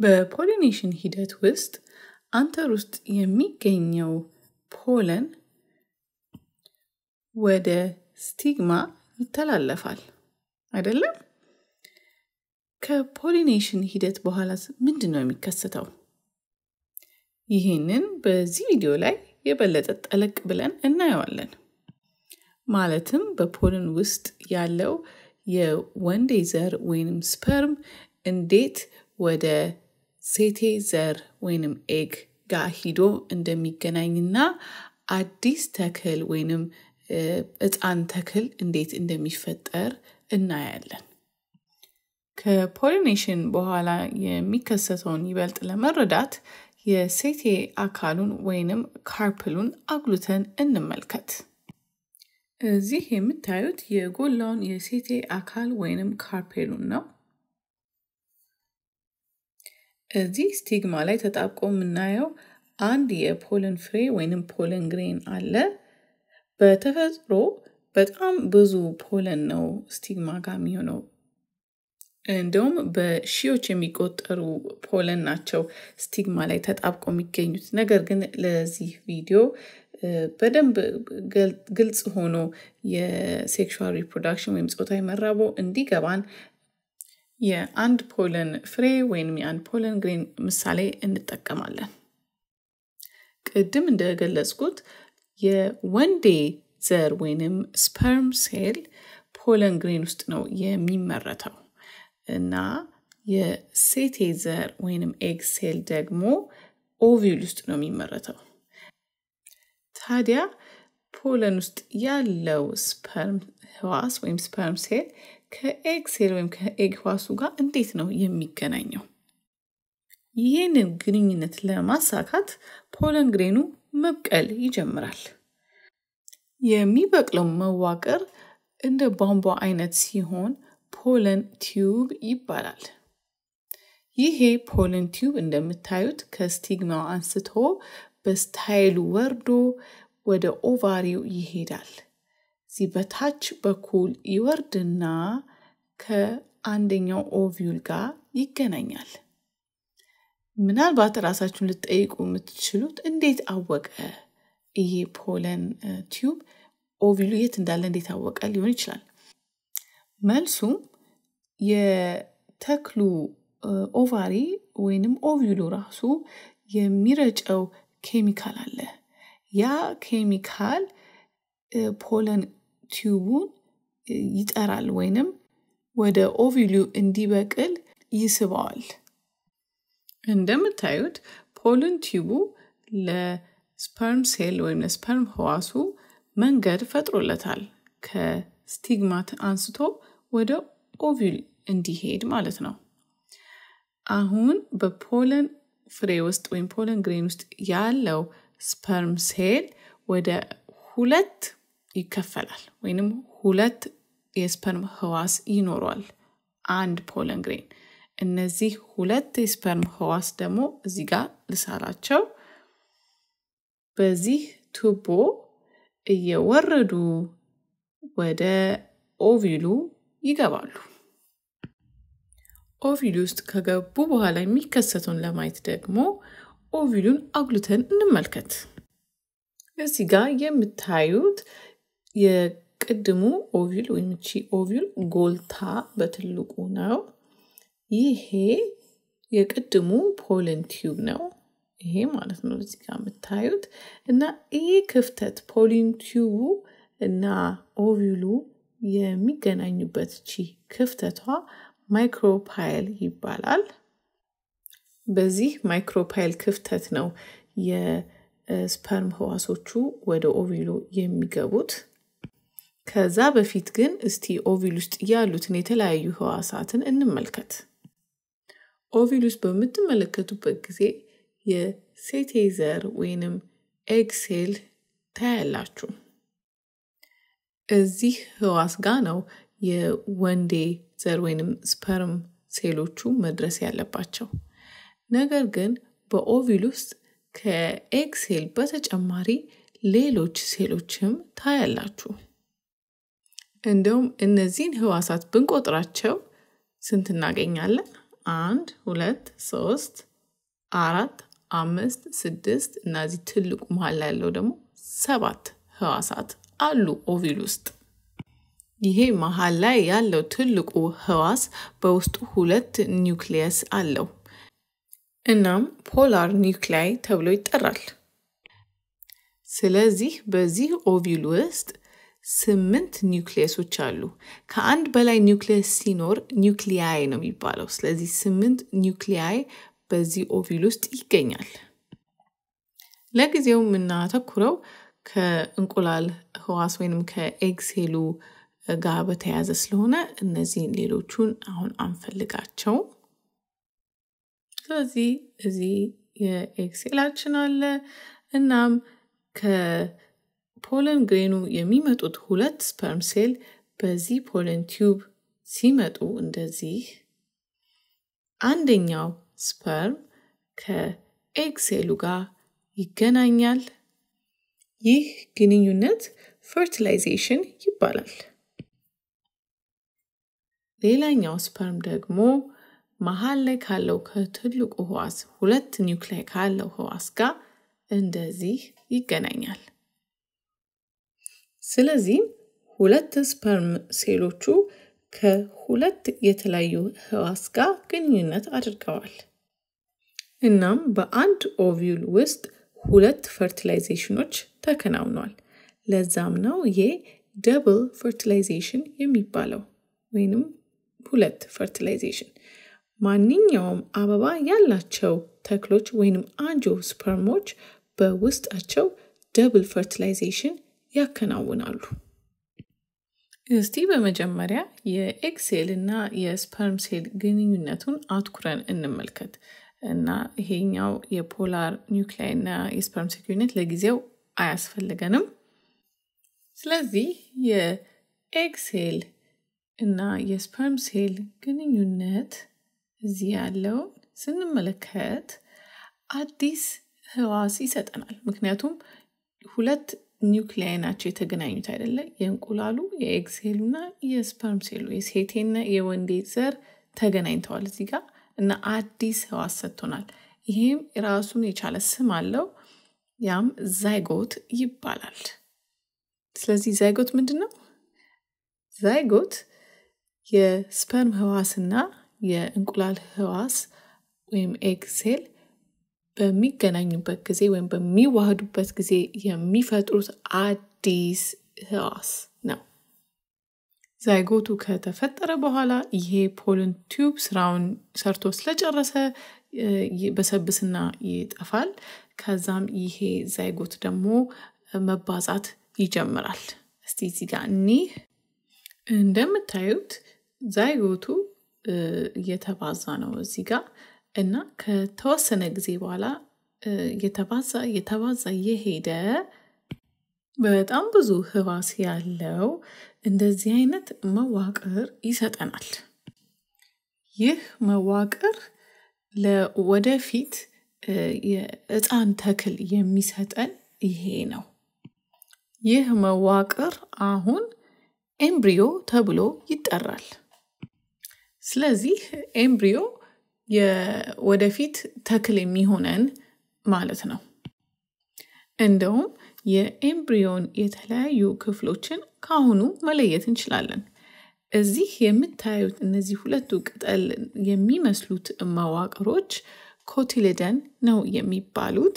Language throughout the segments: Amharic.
በፖሊኔሽን ሂደት ውስጥ አንተር ውስጥ የሚገኘው ፖለን ወደ ስቲግማ ይተላለፋል አይደለም? ከፖሊኔሽን ሂደት በኋላ ምንድን ነው የሚከሰተው? ይህንን በዚህ ቪዲዮ ላይ የበለጠ ጠለቅ ብለን እናየዋለን። ማለትም በፖልን ውስጥ ያለው የወንዴ ዘር ወይንም ስፐርም እንዴት ወደ ሴቴ ዘር ወይንም ኤግ ጋር ሂዶ እንደሚገናኝና አዲስ ተክል ወይንም ሕፃን ተክል እንዴት እንደሚፈጠር እናያለን። ከፖሊኔሽን በኋላ የሚከሰተውን ይበልጥ ለመረዳት የሴቴ አካሉን ወይንም ካርፕሉን አጉልተን እንመልከት። እዚህ የምታዩት የጎላውን የሴቴ አካል ወይንም ካርፔሉን ነው። እዚህ ስቲግማ ላይ ተጣብቆ የምናየው አንድ የፖለን ፍሬ ወይንም ፖለን ግሬን አለ። በተፈጥሮ በጣም ብዙ ፖለን ነው ስቲግማ ጋር የሚሆነው። እንደውም በሺዎች የሚቆጠሩ ፖለን ናቸው ስቲግማ ላይ ተጣብቆ የሚገኙት። ነገር ግን ለዚህ ቪዲዮ በደንብ ግልጽ ሆኖ የሴክሹዋል ሪፕሮዳክሽን ወይም ጾታዊ መራቦ እንዲገባን የአንድ ፖለን ፍሬ ወይም የአንድ ፖለን ግሬን ምሳሌ እንጠቀማለን። ቅድም እንደገለጽኩት የወንዴ ዘር ወይንም ስፐርም ሴል ፖለን ግሬን ውስጥ ነው የሚመረተው እና የሴቴ ዘር ወይንም ኤግ ሴል ደግሞ ኦቪል ውስጥ ነው የሚመረተው። ታዲያ ፖለን ውስጥ ያለው ስፐርም ህዋስ ወይም ስፐርም ሴል ከኤግ ሴል ወይም ከኤግ ህዋሱ ጋር እንዴት ነው የሚገናኘው? ይህንን ግንኙነት ለማሳካት ፖለን ግሬኑ መብቀል ይጀምራል። የሚበቅለው መዋቅር እንደ ቧንቧ አይነት ሲሆን ፖለን ቲዩብ ይባላል። ይሄ ፖለን ቲዩብ እንደምታዩት ከስቲግማው አንስቶ በስታይሉ ወርዶ ወደ ኦቫሪው ይሄዳል። እዚህ በታች በኩል ይወርድና ከአንደኛው ኦቪዩል ጋር ይገናኛል። ምናልባት ራሳችሁን ልትጠይቁ የምትችሉት እንዴት አወቀ ይሄ ፖለን ቲዩብ ኦቪሉ የት እንዳለ እንዴት አወቀ ሊሆን ይችላል። መልሱም የተክሉ ኦቫሪ ወይንም ኦቪሉ ራሱ የሚረጨው ኬሚካል አለ። ያ ኬሚካል ፖለን ቲዩቡን ይጠራል ወይንም ወደ ኦቪሉ እንዲበቅል ይስበዋል። እንደምታዩት ፖለን ቲዩቡ ለስፐርም ሴል ወይም ለስፐርም ህዋሱ መንገድ ፈጥሮለታል። ከስቲግማት አንስቶ ወደ ኦቪል እንዲሄድ ማለት ነው። አሁን በፖለን ፍሬ ውስጥ ወይም ፖለን ግሬን ውስጥ ያለው ስፐርም ሴል ወደ ሁለት ይከፈላል ወይንም ሁለት የስፐርም ህዋስ ይኖረዋል አንድ ፖለን ግሬን። እነዚህ ሁለት የስፐርም ህዋስ ደግሞ እዚህ ጋር ልሳላቸው በዚህ ቱቦ እየወረዱ ወደ ኦቪሉ ይገባሉ። ኦቪሉ ውስጥ ከገቡ በኋላ የሚከሰተውን ለማየት ደግሞ ኦቪሉን አጉልተን እንመልከት። እዚህ ጋር የምታዩት የቅድሙ ኦቪል ወይም ቺ ኦቪል ጎልታ በትልቁ ነው። ይሄ የቅድሙ ፖለን ቲዩብ ነው። ይሄ ማለት ነው እዚህ ጋር የምታዩት እና ይሄ ክፍተት ፖሊን ቲዩቡ እና ኦቪሉ የሚገናኙበት ቺ ክፍተቷ ማይክሮፓይል ይባላል። በዚህ ማይክሮፓይል ክፍተት ነው የስፐርም ህዋሶቹ ወደ ኦቪሉ የሚገቡት። ከዛ በፊት ግን እስቲ ኦቪል ውስጥ ያሉትን የተለያዩ ህዋሳትን እንመልከት። ኦቪል ውስጥ በምትመለከቱበት ጊዜ የሴቴ ዘር ወይንም ኤግ ሴል ታያላችሁ። እዚህ ህዋስ ጋር ነው የወንዴ ዘር ወይንም ስፐርም ሴሎቹ መድረስ ያለባቸው። ነገር ግን በኦቪል ውስጥ ከኤግ ሴል በተጨማሪ ሌሎች ሴሎችም ታያላችሁ። እንደውም እነዚህን ህዋሳት ብንቆጥራቸው ስንት እናገኛለን? አንድ ሁለት ሶስት አራት አምስት ስድስት እና እዚህ ትልቁ መሀል ላይ ያለው ደግሞ ሰባት ህዋሳት አሉ ኦቪል ውስጥ። ይሄ መሀል ላይ ያለው ትልቁ ህዋስ በውስጡ ሁለት ኒውክሊየስ አለው። እናም ፖላር ኒውክላይ ተብሎ ይጠራል። ስለዚህ በዚህ ኦቪል ውስጥ ስምንት ኒውክሊየሶች አሉ። ከአንድ በላይ ኒውክሊየስ ሲኖር ኒውክሊያይ ነው የሚባለው። ስለዚህ ስምንት ኒውክሊያይ በዚህ ኦቪል ውስጥ ይገኛል። ለጊዜው የምናተኩረው ከእንቁላል ህዋስ ወይንም ከኤግ ሴሉ ጋር በተያያዘ ስለሆነ እነዚህን ሌሎቹን አሁን አንፈልጋቸው። ስለዚህ እዚህ የኤግ ሴላችን አለ። እናም ከፖለን ግሬኑ የሚመጡት ሁለት ስፐርም ሴል በዚህ ፖለን ቲዩብ ሲመጡ እንደዚህ አንደኛው ስፐርም ከኤግ ሴሉ ጋር ይገናኛል። ይህ ግንኙነት ፈርቲላይዜሽን ይባላል። ሌላኛው ስፐርም ደግሞ መሀል ላይ ካለው ከትልቁ ህዋስ ሁለት ኒውክላይ ካለው ህዋስ ጋር እንደዚህ ይገናኛል። ስለዚህም ሁለት ስፐርም ሴሎቹ ከሁለት የተለያዩ ህዋስ ጋር ግንኙነት አድርገዋል። እናም በአንድ ኦቪል ውስጥ ሁለት ፈርቲላይዜሽኖች ተከናውኗል። ለዛም ነው ይሄ ደብል ፈርቲላይዜሽን የሚባለው ወይንም ሁለት ፈርቲላይዜሽን። ማንኛውም አበባ ያላቸው ተክሎች ወይንም አንጆ ስፐርሞች በውስጣቸው ደብል ፈርቲላይዜሽን ያከናውናሉ። እስቲ በመጀመሪያ የኤግ ሴል እና የስፐርም ሴል ግንኙነቱን አትኩረን እንመልከት እና ይሄኛው የፖላር ኒውክላይ እና የስፐርም ሴል ግንኙነት ለጊዜው አያስፈልገንም። ስለዚህ የኤግ ሴል እና የስፐርም ሴል ግንኙነት እዚህ ያለውን ስንመለከት አዲስ ህዋስ ይሰጠናል። ምክንያቱም ሁለት ኒውክሊያይ ናቸው የተገናኙት አይደለ? የእንቁላሉ የኤግ ሴሉና የስፐርም ሴሉ የሴቴና የወንዴ ዘር ተገናኝተዋል እዚህ ጋር እና አዲስ ህዋስ ሰጥቶናል። ይሄም ራሱን የቻለ ስም አለው። ያም ዛይጎት ይባላል። ስለዚህ ዛይጎት ምንድን ነው? ዛይጎት የስፐርም ህዋስና የእንቁላል ህዋስ ወይም ኤግ ሴል በሚገናኙበት ጊዜ ወይም በሚዋህዱበት ጊዜ የሚፈጥሩት አዲስ ህዋስ ነው። ዛይጎቱ ከተፈጠረ በኋላ ይሄ ፖልን ቲዩብ ስራውን ሰርቶ ስለጨረሰ በሰብስና ይጠፋል። ከዛም ይሄ ዛይጎት ደግሞ መባዛት ይጀምራል። እስቲ እዚህ ጋር እኒህ እንደምታዩት ዛይጎቱ እየተባዛ ነው እዚህ ጋር እና ከተወሰነ ጊዜ በኋላ እየተባዛ እየተባዛ እየሄደ በጣም ብዙ ህዋስ ያለው እንደዚህ አይነት መዋቅር ይሰጠናል። ይህ መዋቅር ለወደፊት የህፃን ተክል የሚሰጠን ይሄ ነው። ይህ መዋቅር አሁን ኤምብሪዮ ተብሎ ይጠራል። ስለዚህ ኤምብሪዮ የወደፊት ተክል የሚሆነን ማለት ነው። እንደውም የኤምብሪዮን የተለያዩ ክፍሎችን ከአሁኑ መለየት እንችላለን። እዚህ የምታዩት እነዚህ ሁለቱ ቅጠል የሚመስሉት መዋቅሮች ኮቲልደን ነው የሚባሉት።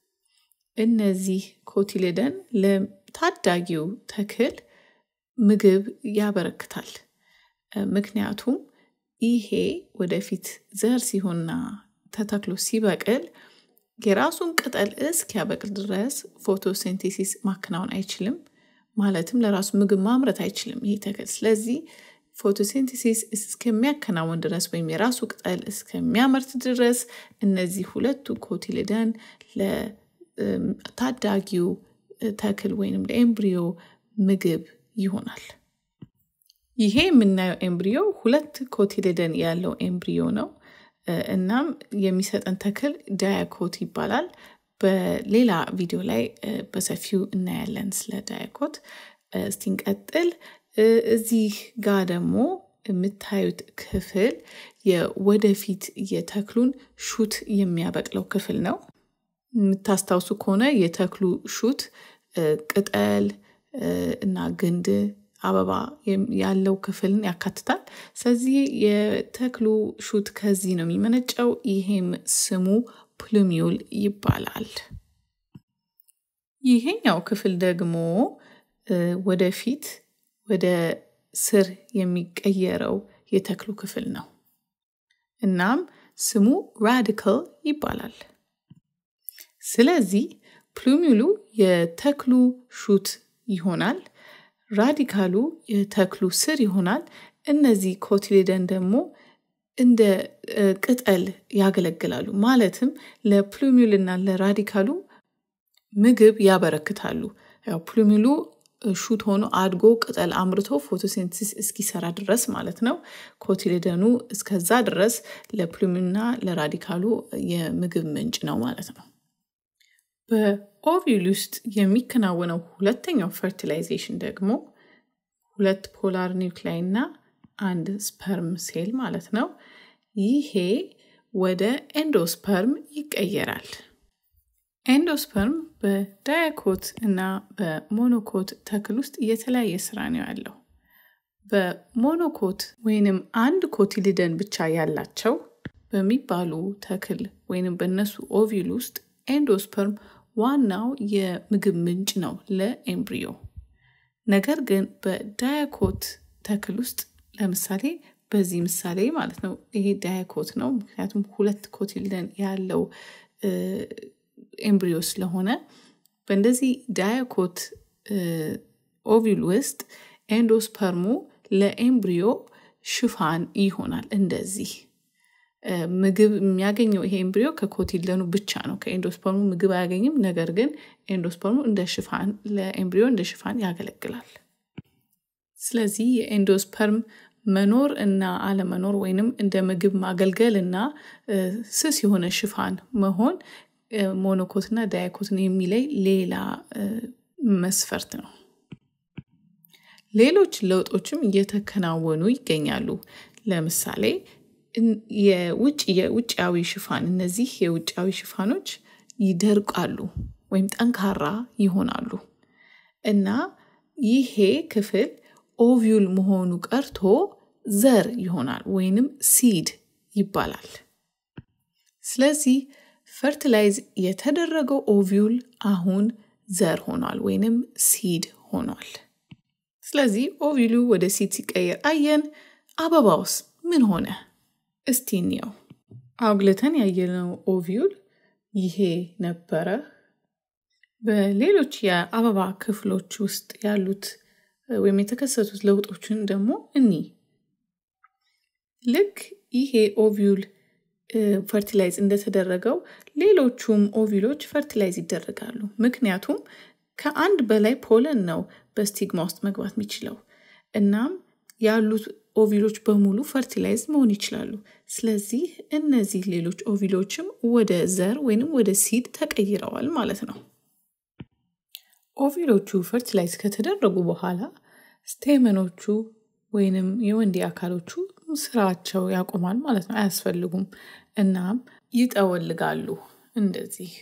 እነዚህ ኮቲልደን ለታዳጊው ተክል ምግብ ያበረክታል። ምክንያቱም ይሄ ወደፊት ዘር ሲሆንና ተተክሎ ሲበቅል የራሱን ቅጠል እስኪያበቅል ድረስ ፎቶሴንቴሲስ ማከናወን አይችልም። ማለትም ለራሱ ምግብ ማምረት አይችልም ይሄ ተክል። ስለዚህ ፎቶሴንቴሲስ እስከሚያከናውን ድረስ ወይም የራሱ ቅጠል እስከሚያመርት ድረስ እነዚህ ሁለቱ ኮቲልደን ለታዳጊው ተክል ወይንም ለኤምብሪዮ ምግብ ይሆናል። ይሄ የምናየው ኤምብሪዮ ሁለት ኮቲልደን ያለው ኤምብሪዮ ነው። እናም የሚሰጠን ተክል ዳያኮት ይባላል። በሌላ ቪዲዮ ላይ በሰፊው እናያለን ስለ ዳያኮት። እስቲ እንቀጥል። እዚህ ጋር ደግሞ የምታዩት ክፍል የወደፊት የተክሉን ሹት የሚያበቅለው ክፍል ነው። የምታስታውሱ ከሆነ የተክሉ ሹት ቅጠል እና ግንድ አበባ ያለው ክፍልን ያካትታል። ስለዚህ የተክሉ ሹት ከዚህ ነው የሚመነጨው። ይሄም ስሙ ፕሉሚዩል ይባላል። ይሄኛው ክፍል ደግሞ ወደፊት ወደ ስር የሚቀየረው የተክሉ ክፍል ነው። እናም ስሙ ራዲካል ይባላል። ስለዚህ ፕሉሚሉ የተክሉ ሹት ይሆናል። ራዲካሉ የተክሉ ስር ይሆናል። እነዚህ ኮቲሌደን ደግሞ እንደ ቅጠል ያገለግላሉ። ማለትም ለፕሉሚል እና ለራዲካሉ ምግብ ያበረክታሉ። ያው ፕሉሚሉ ሹት ሆኖ አድጎ ቅጠል አምርቶ ፎቶሴንሲስ እስኪሰራ ድረስ ማለት ነው። ኮቲሌደኑ እስከዛ ድረስ ለፕሉሚልና ለራዲካሉ የምግብ ምንጭ ነው ማለት ነው። በኦቪል ውስጥ የሚከናወነው ሁለተኛው ፈርቲላይዜሽን ደግሞ ሁለት ፖላር ኒውክላይ እና አንድ ስፐርም ሴል ማለት ነው። ይሄ ወደ ኤንዶስፐርም ይቀየራል። ኤንዶስፐርም በዳያኮት እና በሞኖኮት ተክል ውስጥ የተለያየ ስራ ነው ያለው። በሞኖኮት ወይንም አንድ ኮቲሊደን ብቻ ያላቸው በሚባሉ ተክል ወይንም በእነሱ ኦቪል ውስጥ ኤንዶስፐርም ዋናው የምግብ ምንጭ ነው ለኤምብሪዮ። ነገር ግን በዳያኮት ተክል ውስጥ ለምሳሌ በዚህ ምሳሌ ማለት ነው ይሄ ዳያኮት ነው፣ ምክንያቱም ሁለት ኮቲልደን ያለው ኤምብሪዮ ስለሆነ በእንደዚህ ዳያኮት ኦቪል ውስጥ ኤንዶስፐርሙ ለኤምብሪዮ ሽፋን ይሆናል። እንደዚህ ምግብ የሚያገኘው ይሄ ኤምብሪዮ ከኮቲልደኑ ብቻ ነው። ከኤንዶስፐርሙ ምግብ አያገኝም። ነገር ግን ኤንዶስፐርሙ እንደ ሽፋን ለኤምብሪዮ እንደ ሽፋን ያገለግላል። ስለዚህ የኤንዶስፐርም መኖር እና አለመኖር ወይንም እንደ ምግብ ማገልገል እና ስስ የሆነ ሽፋን መሆን ሞኖኮትና ዳያኮትን የሚለይ ሌላ መስፈርት ነው። ሌሎች ለውጦችም እየተከናወኑ ይገኛሉ። ለምሳሌ የውጭ የውጫዊ ሽፋን እነዚህ የውጫዊ ሽፋኖች ይደርቃሉ ወይም ጠንካራ ይሆናሉ እና ይሄ ክፍል ኦቪዩል መሆኑ ቀርቶ ዘር ይሆናል ወይንም ሲድ ይባላል። ስለዚህ ፈርቲላይዝ የተደረገው ኦቪዩል አሁን ዘር ሆኗል ወይንም ሲድ ሆኗል። ስለዚህ ኦቪሉ ወደ ሲድ ሲቀየር አየን። አበባውስ ምን ሆነ? እስቲ እንየው። አውግልተን ያየነው ኦቪዩል ይሄ ነበረ። በሌሎች የአበባ ክፍሎች ውስጥ ያሉት ወይም የተከሰቱት ለውጦችን ደግሞ እኒ ልክ ይሄ ኦቪዩል ፈርቲላይዝ እንደተደረገው ሌሎቹም ኦቪሎች ፈርቲላይዝ ይደረጋሉ። ምክንያቱም ከአንድ በላይ ፖለን ነው በስቲግማ ውስጥ መግባት የሚችለው። እናም ያሉት ኦቪሎች በሙሉ ፈርቲላይዝ መሆን ይችላሉ። ስለዚህ እነዚህ ሌሎች ኦቪሎችም ወደ ዘር ወይንም ወደ ሲድ ተቀይረዋል ማለት ነው። ኦቪሎቹ ፈርቲላይዝ ከተደረጉ በኋላ ስቴመኖቹ ወይንም የወንዴ አካሎቹ ስራቸው ያቆማል ማለት ነው። አያስፈልጉም። እናም ይጠወልጋሉ እንደዚህ።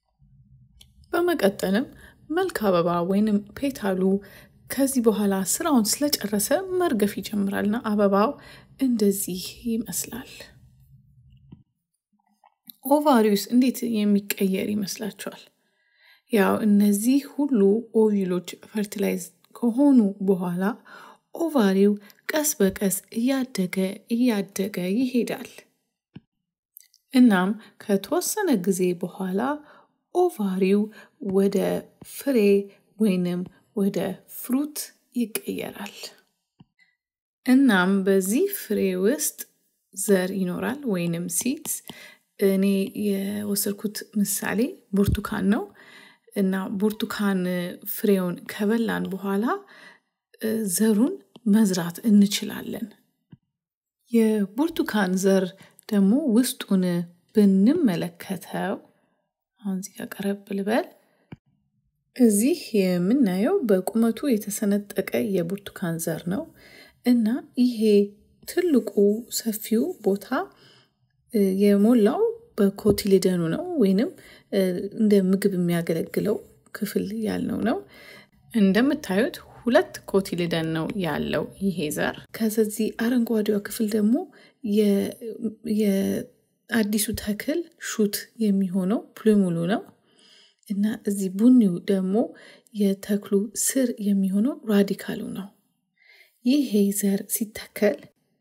በመቀጠልም መልክ አበባ ወይንም ፔታሉ ከዚህ በኋላ ስራውን ስለጨረሰ መርገፍ ይጀምራልና አበባው እንደዚህ ይመስላል። ኦቫሪውስ እንዴት የሚቀየር ይመስላችኋል? ያው እነዚህ ሁሉ ኦቪሎች ፈርቲላይዝ ከሆኑ በኋላ ኦቫሪው ቀስ በቀስ እያደገ እያደገ ይሄዳል። እናም ከተወሰነ ጊዜ በኋላ ኦቫሪው ወደ ፍሬ ወይንም ወደ ፍሩት ይቀየራል። እናም በዚህ ፍሬ ውስጥ ዘር ይኖራል ወይንም ሲድስ። እኔ የወሰድኩት ምሳሌ ብርቱካን ነው እና ብርቱካን ፍሬውን ከበላን በኋላ ዘሩን መዝራት እንችላለን። የብርቱካን ዘር ደግሞ ውስጡን ብንመለከተው አሁን እዚህ ጋር ቀረብ ልበል። እዚህ የምናየው በቁመቱ የተሰነጠቀ የብርቱካን ዘር ነው እና ይሄ ትልቁ ሰፊው ቦታ የሞላው በኮቲሊደኑ ነው ወይንም እንደ ምግብ የሚያገለግለው ክፍል ያልነው ነው። እንደምታዩት ሁለት ኮቲሊደን ነው ያለው ይሄ ዘር። ከዚህ አረንጓዴዋ ክፍል ደግሞ የአዲሱ ተክል ሹት የሚሆነው ፕሉሙሉ ነው እና እዚህ ቡኒው ደግሞ የተክሉ ስር የሚሆነው ራዲካሉ ነው። ይሄ ዘር ሲተከል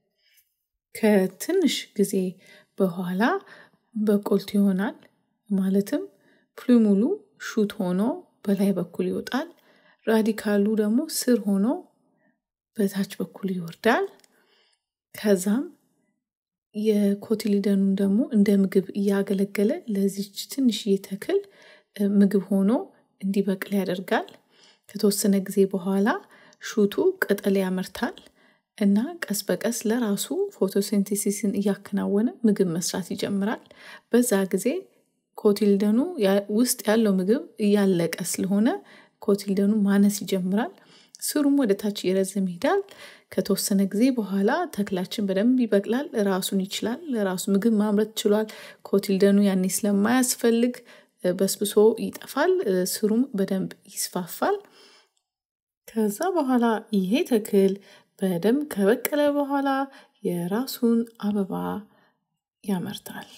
ከትንሽ ጊዜ በኋላ በቆልት ይሆናል። ማለትም ፕሉሙሉ ሹት ሆኖ በላይ በኩል ይወጣል። ራዲካሉ ደግሞ ስር ሆኖ በታች በኩል ይወርዳል። ከዛም የኮቲሊደኑን ደግሞ እንደ ምግብ እያገለገለ ለዚች ትንሽዬ ተክል ምግብ ሆኖ እንዲበቅል ያደርጋል። ከተወሰነ ጊዜ በኋላ ሹቱ ቅጠል ያመርታል እና ቀስ በቀስ ለራሱ ፎቶሲንቴሲስን እያከናወነ ምግብ መስራት ይጀምራል። በዛ ጊዜ ኮቲልደኑ ውስጥ ያለው ምግብ እያለቀ ስለሆነ ኮቲልደኑ ማነስ ይጀምራል። ስሩም ወደ ታች እየረዘመ ይሄዳል። ከተወሰነ ጊዜ በኋላ ተክላችን በደንብ ይበቅላል። ራሱን ይችላል። ራሱ ምግብ ማምረት ችሏል። ኮቲልደኑ ያኔ ስለማያስፈልግ በስብሶ ይጠፋል። ስሩም በደንብ ይስፋፋል። ከዛ በኋላ ይሄ ተክል በደንብ ከበቀለ በኋላ የራሱን አበባ ያመርታል።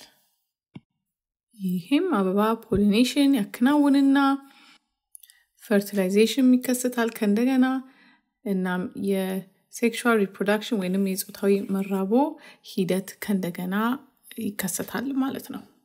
ይህም አበባ ፖሊኔሽን ያከናውንና ፈርቲላይዜሽን ይከሰታል ከእንደገና እናም የሴክሹዋል ሪፕሮዳክሽን ወይንም የፆታዊ መራቦ ሂደት ከእንደገና ይከሰታል ማለት ነው።